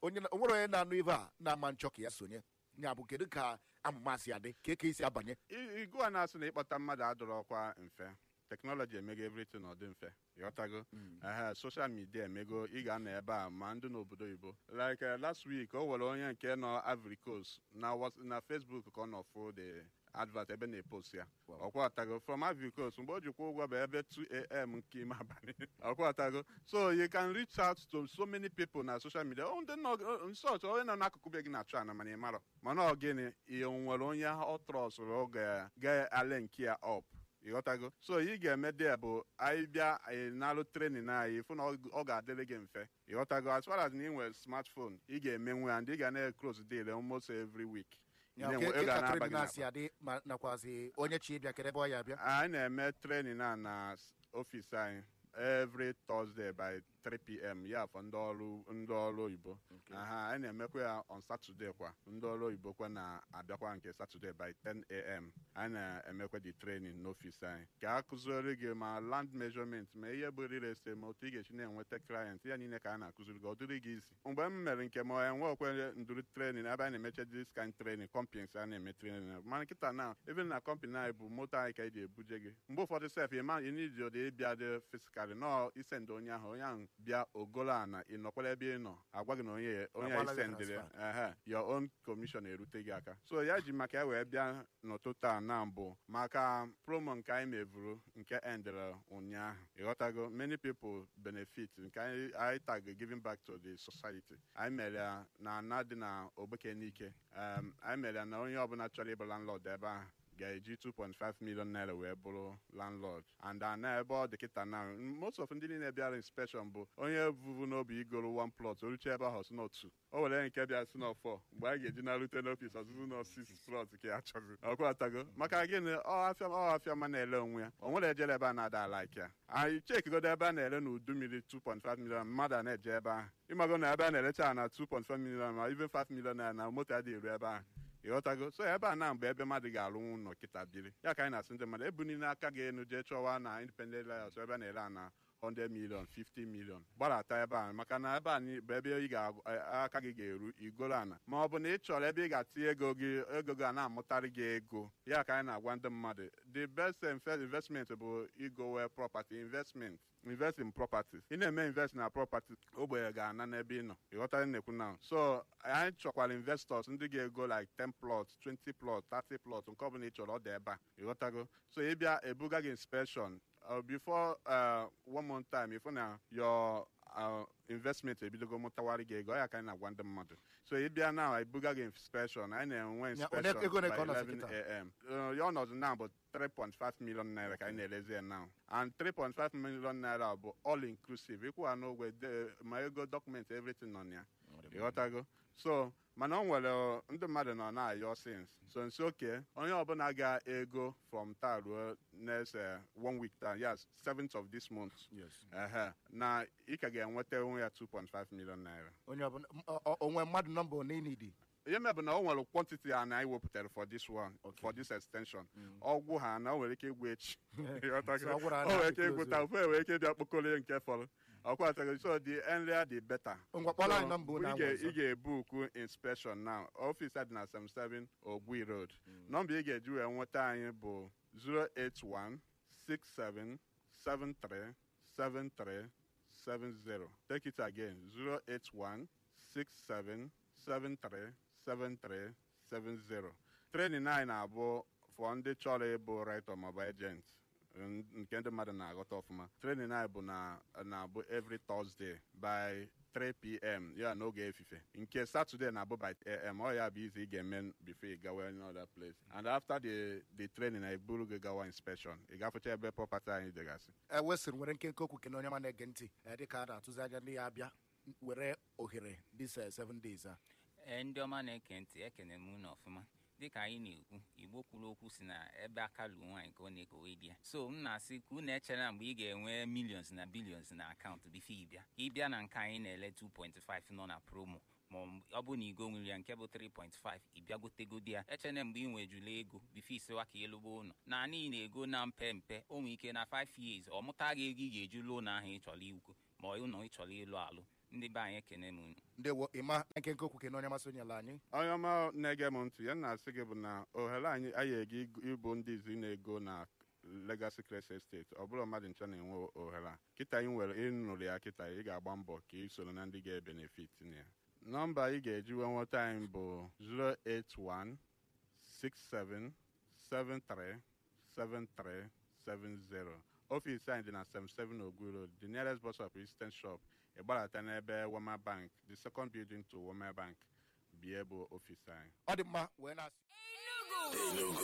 onye na- o nwere onye na-anụ ibe a na-ama nchọ ka ya sonye ya bụ kedu ka amụma si adị ka ka esi abanye I- igwe a na-asị na ịkpọta mmadụ adọrọkwa mfe teknọlọji emego everything ọ dị mfe ịghọtago ehe soshal midia emego ị ga-anọ ebe a ma ndị n'obodo oyibo like eh, last week o nwere onye nke nọ Ivory Coast na Whats- na Facebook ka ọ nọ fụ the advert ebe na-epost ya ọkwatago from Ivory Coast mgbe o jikwa ụgwọ bụ ebe 2am nke ime abalị ọkwatago so you can reach out to so many people na social media oh, ndị nọ nsọch onye nọ n'akụkụ be gị na-achụ ana mana ị marọ mana ọ gịnị ị nwere onye ọ trọsụrụ oge ga-ale nke ya up ịghọtago so ị ga-eme dị bụ anyị bịa anyị nalụ trenin anyị fụ na ọ ọ ga-adịrị gị mfe ịghọtago as far as na ị nwere smartphone ị ga-eme nwe ya ndị ị ga na-close deal almost every week Ị Ya, na-enwe- ke- ị ke ga ka na-aba trade gị na-asị n'akpa. adị ma nakwazi onye chi ịbịa kere ebe ọ ya abịa anyị na-eme trenin a na s- ọfịs anyị every Thursday by 3 p.m. ya for ndị ọrụ ndị ọrụ oyibo aha anyị na-emekwa ya on Saturday kwa ndị ọrụ oyibo kwa na-abịakwa nke Saturday by 10 a.m. anyị na-emekwa the training n'ọfịs anyị ka a kụziere gị ma land measurement ma ihe bụ real estate ma otu ị ga-esi na-enweta client ya niile ka a na-akụziri gị ọ dịrị gị isi mgbe m mere nke ma enwekwe ndụrụ training ebe anyị na-emeche this kind training companies a na-eme training mana nkịta na even na company anyị bụ moto anyị ka eji ebuje gị mgbe ụfọdụ sef ịma ịnidi ụdị ịbịa dị fisikali nọ isendị onye ahụ onye ahụ bịa ogolo ana ị nọkwara ebe ị nọ agwa gị na onye onye Agbala gị isendịrị transfer. ehe your own commission erute gị aka so ya ji maka ya wee bịa n'ụtụtụ a na mbụ maka promo nke anyị mevuru nke endere ụnyaahụ ịghọtago many people benefit nke anyị anyị tag giving back to the society anyị mere ya na ana dị na ogbeke n'ike Em, anyị mere ya na onye ọbụla chọrọ ịbụ landlord ebe ahụ ga-eji 2.5 million naira wee bụrụ landlord and ana ebe ọ dị kịta na most of ndị niile bịara inspection bụ onye vuvu n'obi igoro one plot oruche ebe ahụ si n'otu o were nke bịa si n'ọfọ mgbe anyị ga-eji narute n'ọfis ọzụzụ nọ six plot ka ya chọzi ọkwa atago maka gịnị ọ afịa ọ afịa ma na-ele onwe ya o nwere ejere ebe a na-ada like ya anyị chekigodo ebe a na-ere n'udu mmiri 2.5 million mmadụ a na-eje ebe ahụ ịmago na ebe a na-erecha ya na 2.5 million ma even 5 million naira na moto adịghị eru ebe ahụ ịghọtago so ebe a na mgbe ebe mmadụ ga-alụ ụlọ kịta biri ya ka anyị na-asị ndị mmadụ ebunile aka gị enu jee chọwa na independent lawyers ebe a na-ere a na 100 million 50 million gbadata ebe a maka na ebe a ni- bụ ebe ị ga-aka gị ga-eru igoro ana ma ọ bụ na ị chọrọ ebe ị ga-atinye ego gị ego gị a na-amụtarị gị ego ya ka anyị na-agwa ndị mmadụ the best inve- investment bụ igowe property investment invest in properties ị na-eme invest na property ogbenye ga-ana n'ebe ị nọ ịghọtara na-ekwu na so anyị chọkwara investors ndị ga-ego like 10 plot 20 plot 30 plot nke ọbụla ị chọrọ ọ dị ebe a ịghọtago so ị bịa ebuga gị inspection uh, before uh, one month time ịfụ na your uh, investment ebidogo mụtawara gị ego ọ ya ka anyị na-agwa ndị mmadụ so ị bịa na ebuga gị inspection anyị na-enwe Ya, inspection one- ego ole ka ọ by nọzi 11 kịta? am Uh, ya ọnọdụ na bụ 3.5 million naira ka anyị na-elezi ya now and 3.5 million naira bụ all inclusive ịkwụ ha n'ogwe de- ma ego document everything nọ na ya ịghọtago so mana o nwere uh, ndị mmadụ nọ na-ayọ sins so nso oke onye ọbụla ga-ego from taa ruo next uh, one week taa yes 7th of this month Yes. ehe na ị ka ga-enweta onwe ya 2.5 million naira onye ọbụla m- ọ- ọ- onwe mmadụ nọmba one ị nidi ihe mebụ na o nwere quantity a na anyị wepụtara for this one for this extension ọgwụ ha na o nwere ike igwu echi Ịghọtago? So ọ gwụrụ ha o nwere ike na-close igwu taa ofe nwere ike bịa kpokọrọ nke fọrọ ọkwatago so the earlier the better Ngwa, kpọrọ anyị So, nọmba unu ị ahụ ga- ọzọ. ị ga-ebuku inspection now ọfịs a dị na 77 ogwi road nọmba ị ga-eji wee nweta anyị bụ 081 67 73 73 70 take it again 081 67 73 73 70 training anyị na-abụ fọ ndị chọrọ ịbụ writer maọbụ agent n- nke ndị mmadụ na-aghọta ọfụma training anyị bụ na na-abụ every Thursday by 3 p.m. ya n'oge efife nke Saturday na-abụ by 8 am ọ ya bụ izi ị ga-eme before ị gawa any other place and after the the training I buru gị gawa inspection ị gafecha ebe property anyị dịgasị ewesịrị nwere nkenke okwu kene onye ma na-ege ntị eh, dịka a na-atụzi anya ndị ya abịa were ohere this eh, seven days a ee ndị ọma na-eke ntị ekene m unu ọfụma dịka anyị na-ekwu igbo kwuru okwu si na ebe aka luo nwaanyị ka ọ na-ekowe di ya so m na-asị ka unu echere mgbe ị ga-enwe millions na billions na akaụntụ bifo ịbịa ịbịa na nke anyị na-ele 2.5 nọ na promo ma ọ bụ na igo nwere ya nke bụ 3.5 ịbịagotegodi ya echene mgbe ị nwejula ego bifo isewa ka ịlụba ụlọ na anyị na-ego na mpe mpe o nwere ike na 5 years ọ mụta gị ego ị ga-eji lụọ ụlọ ahụ ị chọrọ ikwu ma ọ ụlọ ị chọrọ ịlụ alụ ndị be anyị ekene m unu ndewo ịma nkenke okwu kene onye masị onye ala anyị onye ọma na-ege m ntị ya na-asị gị bụ na ohere anyị anyị ega ịbụ ndị izi na-ego na Legacy Crest Estate ọ bụrụ mmadụ ncha na-enwe ohere a kịta ị nwere ịnụrụ ya kịta ị ga-agba mbọ ka ị soro na ndị ga-ebenefit na ya nọmba ị ga-eji wee nweta anyị bụ 081 67 73 7370 ọfisi anyị dị na 77 Ogwu Road the nearest bus stop Eastern Shop ịgbadata n'ebe Wema Bank the second building to Wema Bank bie bụ ọfisi anyị ọ dị mma wee na-asị Enugu